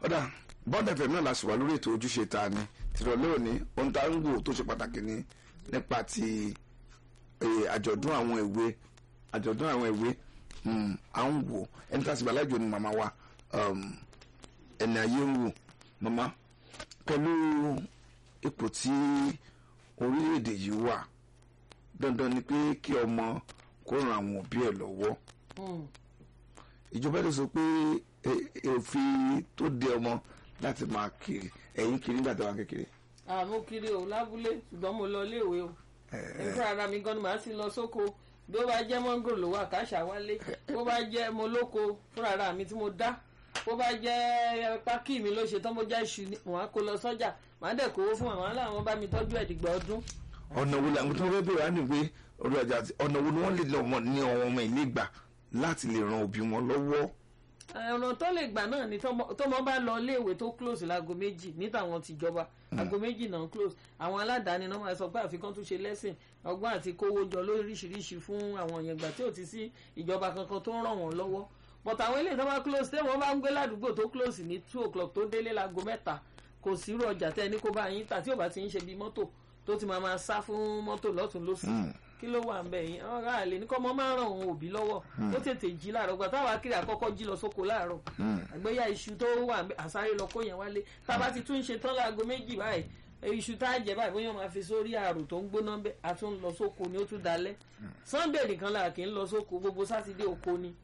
ọ̀dà bọ́ọ̀dù fm náà la sì wà lórí ètò ojúṣe ta ni tìrọ̀lẹ́ òní ohun tá a ń wò tó ṣe pàtàkì ni nípa ti eh, àjọ̀dún àwọn èwe àjọ̀dún àwọn èwe mm, à ń wò ẹni tá a sì bá láìjọ ni màmá wa um, ẹni ayé ń wò màmá pẹ̀lú ipò tí orílẹ̀-èdè yìí wà dandan ni pé kí ọmọ kó ran àwọn òbí ẹ̀ lọ́wọ́ Hmm. ìjọba lè sọ pé eh, eh, òfin tó de ọmọ láti máa kiri ẹ̀yìn kiri nígbà tó wà kékeré àmú kiri o lábúlé ṣùgbọ́n mo lọ iléèwé o nígbà ara mi gan ni màá sì lọ sóko bí ó bá jẹ́ mọ́ngòrò ló wà káṣà wálé bó bá jẹ́ mo lóko fúnra ara mi tí mo dá bó bá jẹ́ pákí mi ló ṣe tán bó jẹ́ iṣu ni mò ń kó lọ sọ́jà màá dẹ̀ kówó fún màmá làwọn bá mi tọ́jú ẹ̀ dìgbà ọdún. ọ̀nà wo làwọn tó fẹ́ bẹ̀rẹ̀ á ní pé orí ọjà àti ọ̀nà wo ni wọ́n lè lọ ọmọ ní ọmọ ọmọ ilé gbà láti lè ran òbí wọn lọ́wọ́ ọ̀nà tó lè gbà náà ni tọ́mọ tọ́mọ bá lọ iléèwé tó close láago méjì ní tàwọn tìjọba aago méjì náà close àwọn aládàáni náà máa sọ pé àfikún tún ṣe lẹ́sìn ọgbọ́n àti kówó jọ lóríṣiríṣi fún àwọn èèyàn ìgbà tí ò ti sí ìjọba kankan tó ń ràn wọ́n lọ́wọ́ but àwọn eléyìí tó bá close tẹ́ wọ́n bá ń gbé ládùúgbò tó close ní two o'clock tó délé láago mẹ́ta kò sí irú ọjà tẹ́ ẹni kó bá yín tà tí ò bá ti ń ṣe bí mọ́tò tó ti máa máa sá fún mọ́tò lọ́tún lọ́sì kí ló wà ń bẹ̀ yín ọ̀rọ̀ àlè ní kọ́ mọ́ máa ń ràn òun òbí lọ́wọ́ ó tètè jí láàárọ̀ gbà táwa kiri àkọ́kọ́ jí lọ sóko láàárọ̀ àgbéyà iṣu tó wà ń bẹ̀ àsáré lọ kó yẹn wálé tá a bá ti tún ṣe tán láago méjì báyìí iṣu tá a jẹ báyìí bóyá máa fi sórí àrò tó ń gbóná bẹ́ẹ̀ a tún lọ sóko ni ó tún dalẹ̀ sunday nìkan là kì í lọ sóko gbogbo sátidé oko ni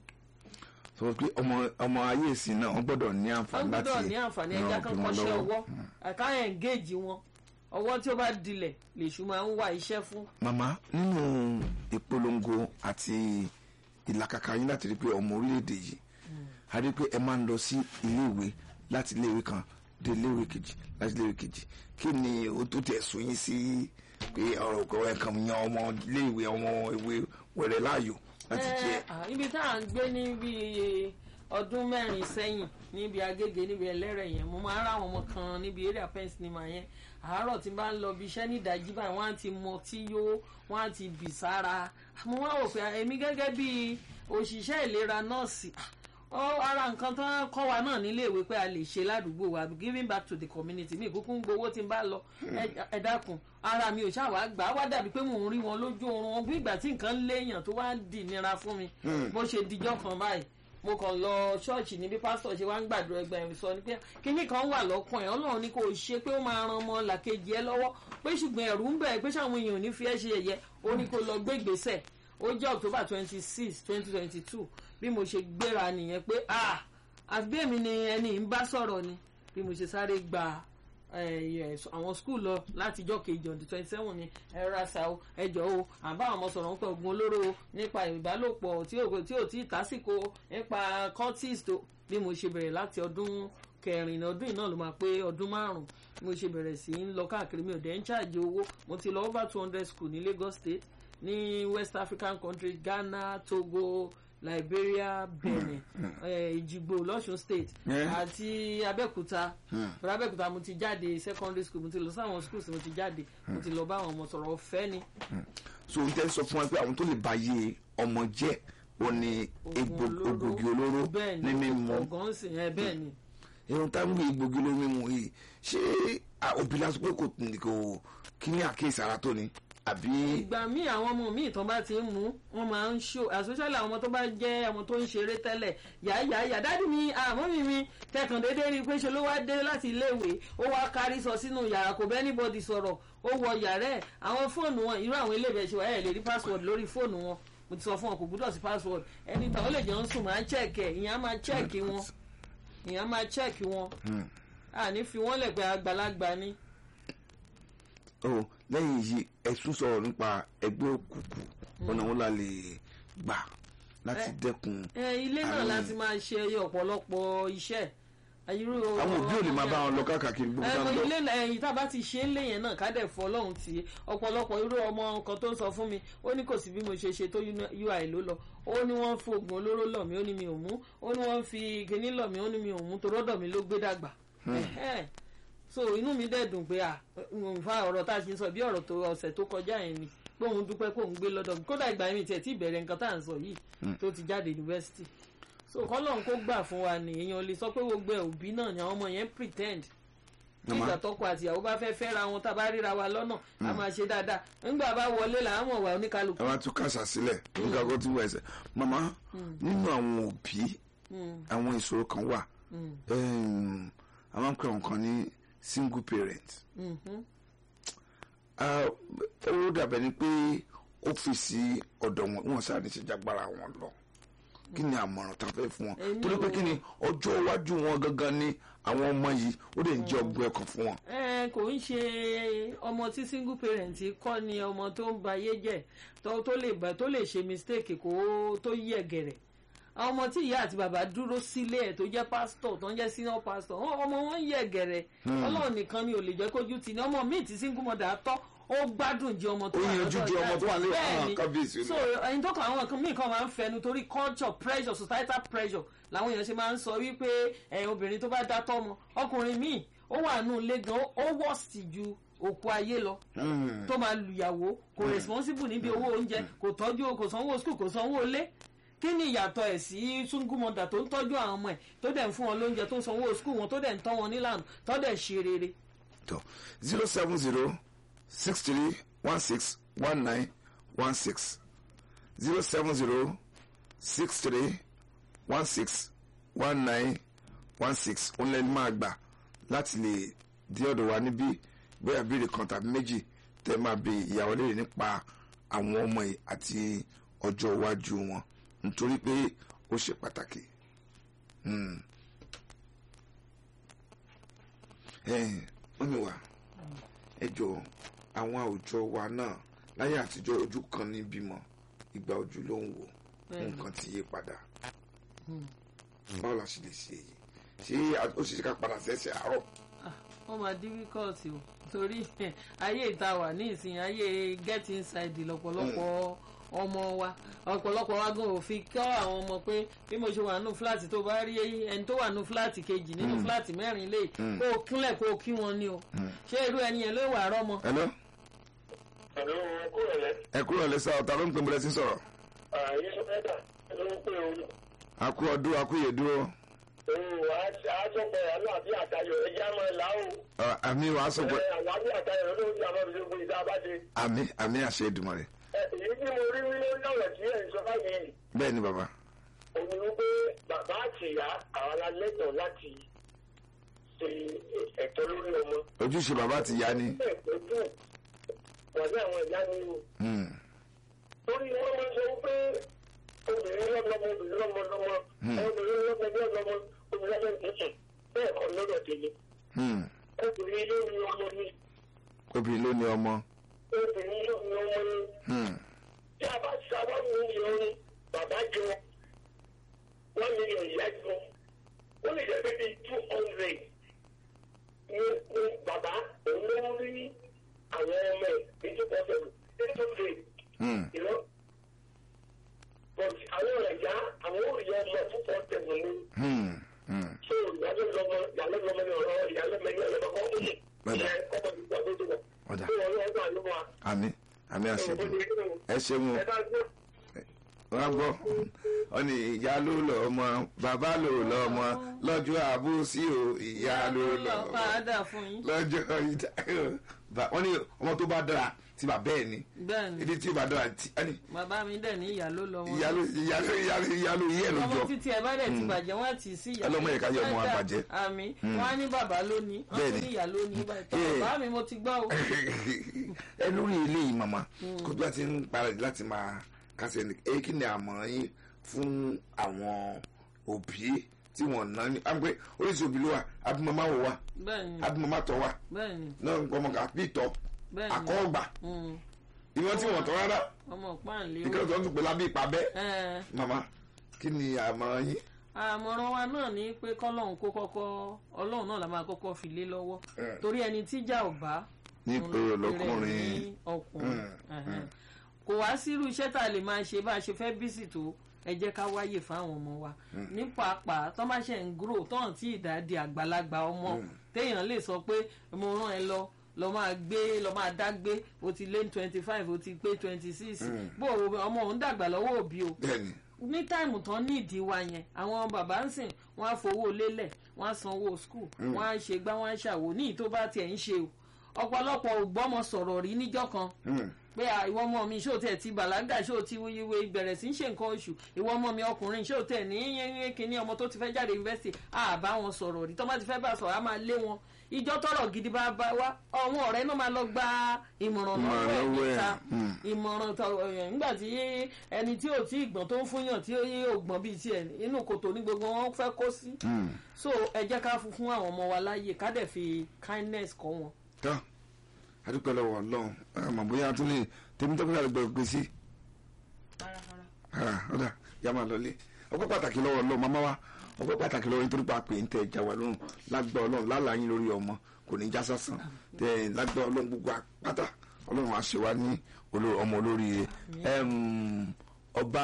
sọ pé ọmọ ọmọ ayé ìsìn náà wọ́n gbọ́dọ̀ ní wọ́n àǹfààní láti gbọ́dọ̀ ní àǹfààní ẹja ran kan òbí wọn kọ́ṣẹ́ lọ́wọ́. ọwọ́ àká ẹ̀ǹgéèjì wọn ọwọ́ tí ó bá dilẹ̀ lèṣù máa ń wá iṣẹ́ fún màmá nínú ìpolongo àti ìlàkàkà yín láti rí pé ọmọ orílẹ̀-èdè yìí a rí pé ẹ máa ń lọ sí iléèwé láti iléèwé kan dé iléèwé kejì láti iléèwé kejì kí ni ó tó tẹ̀ sún yín sí pé ọ̀rọ̀ ọ̀rọ̀ ẹ̀kan yan ọmọ iléèwé ọmọ ìwé wẹ̀rẹ̀ láàyò láti jẹ́ Eh, ah, ibi tá à ń gbé ní bí ọdún mẹ́rin sẹ́yìn níbi agége níbi ẹlẹ́rẹ̀ yẹn mo máa ń rá àwọn ọmọ kan níbi area pen cinema yẹn àárọ̀ tí n bá ń lọ bí iṣẹ́ ní ìdájí báyìí wọ́n á ti mọ tí yó wọ́n á ti bì sára mo wá wò pé èmi gẹ́gẹ́ bí òṣìṣẹ́ ìlera nọ́ọ̀sì ah, ọ ara nǹkan tó ń kọ́ wa náà nílé ìwé pé a lè ṣe ládùúgbò wa giving back to the community mi ìkúkú ń gbowó tí n bá lọ ẹ- ẹ dákun ara mi ò ṣàwá gbà á wá dàbí pé mò ń rí wọn lójú oorun wọn bí ìgbà tí nǹkan léèyàn tó wá dì nira fún mi bó ṣe dijọ́ kan báyìí mo kàn lọ ṣọ́ọ̀ṣì níbi pásítọ̀ ṣe wá ń gbàdúrà ẹgbẹ́ ẹ̀rù sọ ni pé kíní kan wà lọ́kàn ẹ̀ ọlọ́run ní kò ṣe pé ó máa ran ọmọ làkejì ẹ lọ́wọ́ pé ṣùgbọ́n ẹ̀rù ń bẹ̀ pé ṣáwọn èèyàn ò ní fi ẹ́ ṣe ẹ̀yẹ ó ní kó lọ gbé ìgbésẹ̀ ó jẹ́ october twenty six twenty twenty two bí mo ṣe gbéra nìyẹn pé ah àfi bí èmi ni ẹni ń bá sọ̀rọ̀ ni bí mo ṣe sáré gba eh, yes, àwọn skul lọ láti ijọ́ kejì ọ̀dún twenty seven ni ẹ rasa o ẹjọ́ o àbá àwọn ọmọ sọ̀rọ̀ nípa oògùn olóró o nípa ìbálòpọ̀ tí ò tí ò tí ì tásìkò nípa cultist o bí mo ṣe bẹ̀rẹ̀ láti ọdún kẹrin ọdún yìí náà ló máa pé ọdún márùn bí mo ṣe bẹ̀rẹ̀ sí í lọ káàkiri mi ò dẹ̀ ń ṣáàjì owó mo ti lọ over two hundred school ní Lagos State ní West African countries Ghana Togo Liberia Benin eh, Ìjìgbò lọ́sùn state Yeah. àti Abẹ́òkúta bẹ̀rẹ̀ Abẹ́òkúta mo ti jáde secondary school mo ti lọ sáwọn schools mo ti jáde mo ti lọ bá àwọn ọmọ sọ̀rọ̀ ọ̀fẹ́ ni so n tẹ́ sọ fún wa pé àwọn tó lè ba yé ọmọ jẹ́ ó ní egbò ògògì olóró bẹ́ẹ̀ ní ni mímu ọ̀gán sì ẹ bẹ́ẹ̀ ni irun tá ń gbé egbògi olóró mímu yìí ṣé ah, òbí lásán pé kò kò kí ní àkíyèsí ara tó ni àbí ìgbà míì àwọn ọmọ míì tán bá ti ń mú wọn máa ń ṣó àsọsálẹ àwọn ọmọ tó bá jẹ ọmọ tó ń ṣeré tẹ́lẹ̀ yàáyàáyà dádì mi àmọ́ mi mi kẹkàn déédé rí i pé ṣe ló wá dé láti iléèwé ó wá kárí sọ sínú yàrá kò bẹ́ẹ̀ níbọ̀dì sọ̀rọ̀ ó wọ yàrá ẹ̀ àwọn fóònù wọn irú àwọn iléèwé ṣe wà ẹ̀ lè rí password lórí fóònù wọn mo ti sọ fún wọn kò gbúdọ̀ sí password ẹni tàn ó lè jẹun sùn máa chẹ́ẹ̀kì ẹ̀ ìyẹn á máa chẹ́ẹ̀kì wọn ìyẹn á máa chẹ́ẹ̀kì wọn àní fi wọ́n lẹ̀ pé àgbàlagbà ni oh, lẹ́yìn yìí ẹ̀sùn sọ̀rọ̀ nípa ẹgbẹ́ òkùnkùn ọ̀nà wọn la lè gbà láti dẹ́kun ẹ ilé náà Àwọn- láti máa ṣe ọ̀pọ̀lọpọ̀ iṣẹ́ irú àwọn òbí ò lè máa bá wọn lọ káàkiri gbogbo ẹnu náà lọ ilé ẹ̀yìn tá a bá ti ṣe é lé yẹn náà ká dẹ̀ fọ́ ọlọ́run tì í ọ̀pọ̀lọpọ̀ irú ọmọ kan tó ń sọ fún mi ó ní kò sí bí mo ṣe ṣe tó ui ló lọ ó ní wọ́n fi oògùn olóró lọ̀ mí ó ní mi ò mú ó ní wọ́n fi kíní lọ̀ mí ó ní mi ò mú torọ́dọ̀ mi ló gbé dàgbà Ẹ̀hẹ́n. so inú mi dẹ̀ dùn pé à nfa ọ̀rọ̀ tá a ṣe ń sọ bí ọ̀rọ̀ tó ọ̀sẹ̀ tó kọjá yẹn ni pé òun dúpẹ́ pé òun gbé lọ́dọ̀ mi kódà ìgbà mi tiẹ̀ tí ìbẹ̀rẹ̀ nǹkan tá à ń sọ yìí tó ti jáde yunifásitì so kọ́lọ́n kó gbà fún wa ni èèyàn lè sọ pé gbogbo ẹ̀ òbí náà ni àwọn ọmọ yẹn pretend Màmá. nígbà tọkọ àti ìyàwó bá fẹ́ fẹ́ra wọn tá a bá ríra wa lọ́nà a máa ṣe dáadáa nígbà bá wọlé là á mọ̀ wá oníkálukú. ẹ wá tún kàṣà sílẹ̀ nígbà tó ti wọ ẹsẹ̀ màmá nínú àwọn òbí Mm, àwọn ìṣòro kan wà mm, Em, a máa ń pè wọn kan ní single parent mhm. Ah, ó dàbẹ̀ ni pé ó fi sí ọ̀dọ̀ wọn wọn sáré ní ìṣèjàgbára wọn lọ kí ni àmọ̀ràn tá a fẹ́ fún wọn Èmi torí pé ò- kí ni ọjọ́ iwájú wọn gangan ni àwọn ọmọ yìí ó lè jẹ́ ọgbẹ́ ọkàn fún wọn. ẹ kò ń ṣe ọmọ tí single parent kọ́ ni ọmọ tó ń ba ayé jẹ́ tó tó lè bá tó lè ṣe mistake kó tó yẹ gẹ̀rẹ̀ àwọn ọmọ tí ìyá àti bàbá dúró sílé ẹ̀ tó jẹ́ pastor tó ń jẹ́ senior pastor wọn- ọmọ wọn yẹ gẹ̀rẹ̀ ọlọ́run nìkan ni ò lè jẹ́ kójú tì ní ọmọ míì tí single mother tọ́ ó gbádùn jẹ ọmọ tó Ó wà yanjú lọ́dọ̀ ju ọmọ tó wà ní Bẹ́ẹ̀ àwọn ni. kábíyèsí so ẹni tó kàn àwọn nǹkan míì kan máa ń fẹnu torí culture pressure societal pressure làwọn èèyàn ṣe máa ń sọ wípé ẹ obìnrin tó bá dá tọ́mọ ọkùnrin míì ó wà nù ilé gan ó wọ́ọ̀sì ju òkú ayé lọ Mm. tó máa lùyàwó kò responsible níbi owó oúnjẹ kò tọ́jú kò sanwó school kò sanwó ilé kí ni ìyàtọ̀ ẹ̀ sí sungumọ̀dà tó ń tọ́jú àwọn ọmọ ẹ̀ tó dẹ̀ ń fún wọn lóúnjẹ tó ń sanwó school wọn tó dẹ̀ ń tọ́ wọn nílànà tó dẹ̀ ṣe rere. tó zero seven zero six three one six one nine one six zero seven zero six three one six one nine one six òun lẹni máa gbà láti lè dé ọ̀dọ̀ wa níbí bóyá béèrè kan tàbí méjì tẹ́ máa bi ìyàwó léèrè nípa àwọn ọmọ yìí àti ọjọ́ iwájú wọn nítorí pé ó ṣe pàtàkì. Hmm. Ẹ̀yin, mọ́mí wa ẹ jọ àwọn àwùjọ wa náà láyé àtijọ́ ojú kan ní bímọ ìgbà ojú ló ń wò Bẹ́ẹ̀ni. nǹkan ti yí padà báwo la ṣe lè ṣe èyí ṣé a- ó ṣe ṣe ká padà sẹ́sẹ̀ àárọ̀ Ah, ó máa difficult o torí ayé ìta wà ní ìsìn ayé get inside lọ́pọ̀lọpọ̀ ọmọ wa ọ̀pọ̀lọpọ̀ wa gan ò fi kọ́ àwọn ọmọ pé bí mo ṣe wà nù fúláàtì tó bá rí ẹni tó wà nù fúláàtì kejì nínú fúláàtì mẹ́rin lè kó o kúnlẹ̀ kó o kí wọn ni o ṣé irú ẹni yẹn ló wà rọ́mọ. ẹ lọ Pẹ̀lú kúrò lẹ́, ẹ kúrò lẹ́sà ọ̀tá ló ń pè bọ́lẹ̀ sí sọ̀rọ̀ ààyè sọ́kẹ́tà ló ń pè ó. àkú ọdún àkú ìyèdúró Òun àásọ̀pọ̀ àánú àbí àtayọ̀ ẹja máa là ó. àmì wàá sọ pé Ẹ, Àwọn àbí àtayọ̀ ló ń àwọn ìṣe gbogbo ìta bá ṣe. àmì àmì àṣẹ ìdùmọ̀ rẹ̀ Ẹ, Èyí tí mo rí lórí ọ̀rọ̀ tí ẹ̀ ń sọ báyìí, bẹ́ẹ̀ ni bàbá òun ni wípé bàbá àti ìyá àwọn alẹ́tọ̀ọ́ láti ṣe ẹ̀tọ́ lórí ọmọ. ojúṣe bàbá àti ìyá ni Bẹ́ẹ̀ tó dùn, wọ́n ní àwọn ìyá ni o. Hmm. torí wọ́n máa ń sọ pé obìnrin lọ́mọ obìnrin lọ́mọ lọ́mọ obìnrin lọ́mọ lọ́mọ obìnrin lọ́mọ tuntun bẹ́ẹ̀ kọ́ lọ́dọ̀ tèmi Hmm. obìnrin ló ní ọmọ ní obìnrin ló ní ọmọ obìnrin ló ní ọmọ ní Hmm. tí a bá sábà mú ìyọrin bàbá jọ one million ìyá jọ ó lè jẹ́ pé bíi two hundred ní ní bàbá òun ló ń rí àwọn ọmọ ẹ̀ ní two hundred eight hundred Hmm. you know. But àwọn ọ̀rẹ́ ya àwọn òrìyá ọmọ púpọ̀ tẹ̀wọ̀n ní. Hmm. Hmm. So ìyálé lọmọ ìyálé lọmọ ní ọ̀rọ̀ ìyálé mẹ́rin ọ̀rọ̀ kọ́ ó yẹ. Bẹ́ẹ̀. Ìyá ọmọ ìgbà tó tó wọ̀. Ọ̀dà. Ṣé wọn lọ́wọ́ gbà ló wà? àmì àmì àṣẹ Ṣé ìdùmọ̀ ẹ ṣeun o. ẹ bá gbọ́? wọ́n gbọ́ wọ́n ní ìyá ló lọ ọmọ bàbá ló lọ ọmọ lọ́jọ́ àbúsí o ìyá ló lọ ọmọ padà fún yín. lọ́jọ́ ìdá wọ́n ní ọmọ tó bá dára tí bàbá ẹ̀ ní bẹ́ẹ̀ ni ibi tí bàbá dára tí wọ́n ní bàbá mi dẹ̀ ní ìyá ló lọ wọn. ìyá ló ìyá ló ìyá ló ìyá ló yí ẹ̀ ọmọ lójọ́ títí ẹ bá dẹ̀ ti bàjẹ́ wọ́n á tì í sí ìyá. Ọlọ́mọ yẹn ká yọ ọmọ wa bàjẹ́. àmì wọ́n á ní bàbá lónìí wọ́n Bẹ́ẹ̀ tún ni. ní ìyá lónìí báyìí. Eh. bàbá mi mo ti gbọ́ o. ẹ lórí eléyìí màmá kó tó bá ti ń para láti máa kásẹ̀ ní èyí kí ni àmọ̀ràn yín fún àwọn òbí tí wọ́n ná ní àgbẹ̀ oríṣi òbí ló wà abimọ́má wò wà bẹ́ẹ̀ ni abimọ́má tọ̀ wà bẹ́ẹ̀ ni náà ọmọ kà bí tọ̀ bẹ́ẹ̀ ni àkọ́ọ̀gbà Mm. ìwọ́n tí wọ́n tọ́ rárá ọmọ páàlì ìkẹ́lẹ́ tó ń tún pé lábẹ́ ìpàbẹ́ o. màmá kí ni àmọ̀ràn yín àmọ̀ràn wa náà ni pé kọ́lọ́hún kó kọ́kọ́ ọlọ́run náà la máa kọ́kọ́ fi lé lọ́wọ́ torí ẹni tíjà ò bá ní ìpèrè lọkùnrin ní ọkùnrin ẹ̀hẹ̀n. kò wá sírú iṣẹ́ tá a lè máa ṣe bá a ṣe fẹ́ bísí tó ẹ jẹ́ ká wáyè fáwọn ọmọ wa ní pàápàá tó má ṣe ń gúrò tó hàn tí ìdá di àgbàlagbà ọmọ téèyàn lè sọ pé mo rán ẹ lọ lọ máa gbé lọ máa dá gbé o ti lé twenty five o ti pé twenty six bó o ọmọ òun dàgbà lọ́wọ́ òbí o bẹ́ẹ̀ni ní táìmù tán ní ìdí wa yẹn àwọn bàbá ń sìn wọn á fowó lélẹ̀ wọn á sanwó skul wọn á ṣe gbá wọn á ṣàwò ní ìtó bá tiẹ̀ ń ṣe o ọ̀pọ̀lọpọ̀ ò gbọ́mọ sọ̀rọ̀ rí níjọ́ kan pé à, ìwọ ọmọ mi ṣó tẹ̀ ti bàlágà ṣó ti wíwé bẹ̀rẹ̀ sí í ṣe nǹkan oṣù ìwọ ọmọ mi ọkùnrin ṣó tẹ̀ ní yẹ́nyẹ́ kínní ọmọ tó ti fẹ́ jáde yunifásitì à bá wọn sọ̀rọ̀ rí tó bá ti fẹ́ bá sọ̀rọ̀ á máa lé wọn ìjọ tọrọ gidi bá bá wá àwọn ọ̀rẹ́ náà máa lọ gba ìmọ̀ràn lọ́wọ́ ẹ̀ Ìmọ̀ràn lọ́wọ́ ẹ̀, níta mm. ìmọ̀ràn tọ ẹ̀ nígbà tí ẹni tí ò tí ì gbọ́n tó ń fúnyàn tí ó yé ògbọ́n bíi tiẹ̀ inú kòtò ní gbogbo wọn fẹ́ kó sí so ẹ jẹ́ ká fún fún àwọn ọmọ wa láàyè ká dẹ̀ fi kindness kọ́ wọn. tọ́ adúpẹ́ lọ́wọ́ ọlọ́run ẹ mọ̀ bóyá tún lè tèmi tó kúrò àgbẹ̀ gbé sí ọ̀dà yà máa lọlé ọpẹ́ pàtàkì lọ́wọ́ ọlọ́run màmá wa ọpẹ́ pàtàkì lọ́wọ́ nítorí pa pé ń tẹ ẹja wà lọ́rùn lágbà ọlọ́run lálàá yín lórí ọmọ kò ní já sásán tẹ lágbà ọlọ́run gbogbo àpáta ọlọ́run á ṣe wá ní olórí- ọmọ olóríire Ẹm, ọba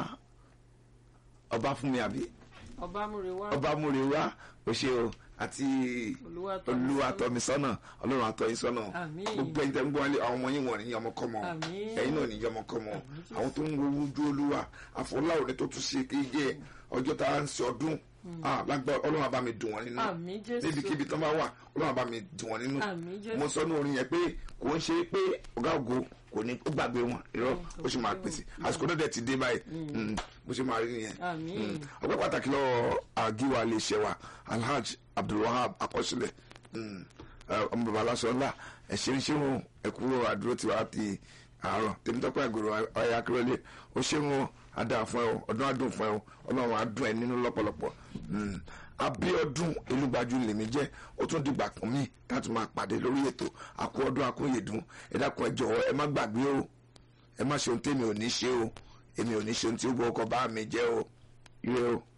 ọba fún mi àbí ọba múre wá ọba múre wá o ṣe o àti Olúwatọ́misọ́nà. olúwatọ́misọ́nà ọlọ́run àtọ́yínsọ́nà Àmín. gbogbo ẹni tẹ́ ń gbọ́ wálé àwọn ọmọ yín wọ̀n ní ọmọkọ́mọ Àmín. ẹ̀yin náà ní ọmọkọ́mọ àwọn tó ń wo ojú olúwa àfọláwò ní tó tún ṣe kí jẹ́ ọjọ́ tá à ń ṣe ọdún Ah, lágbá ọlọ́run àbá mi dùn wọ́n nínú Àmín, Jésù. níbikíbi tán bá wà ọlọ́run àbá mi dùn wọ́n nínú Àmín, Jésù. mo sọ ní orin yẹn pé kò ń ṣe pé ọ̀gá ògo kò ní ó gbàgbé wọn irọ́ ó sì máa pèsè àsìkò náà dẹ̀ ti dé báyìí Mm, bó ṣe máa rí nìyẹn Àmín. Mm ọpẹ́ pàtàkì lọ́wọ́ àgíwá lè ṣe wa alhaj abdulwahab akọsílẹ̀ mm, eh, ọmọ bàbá aláṣọ ńlá ẹ̀ṣẹ̀ ń ṣéwọn ẹ̀kúrò àdúró tiwa ti àárọ̀ tèmítọ́pẹ́ àgòrò ọ̀yà akérèlé ó ṣéwọn adá fún ẹ o ọdún adùn fún ẹ o ọlọ́run adùn ẹ nínú lọ́pọ̀lọpọ̀ Mm, abíọ́dún elúgbájú lèmi jẹ́ ó tún dìgbà kan mí láti máa pàdé lórí ètò àkó ọdún àkóyèdún ẹ dákun ẹ jọ̀wọ́ ẹ má gbàgbé o ẹ má ṣe ohun tèmi ò ní ṣe o èmi ò ní ṣe ohun tí ó gbọ́ ọkọ̀ bá mi jẹ́ o ire o.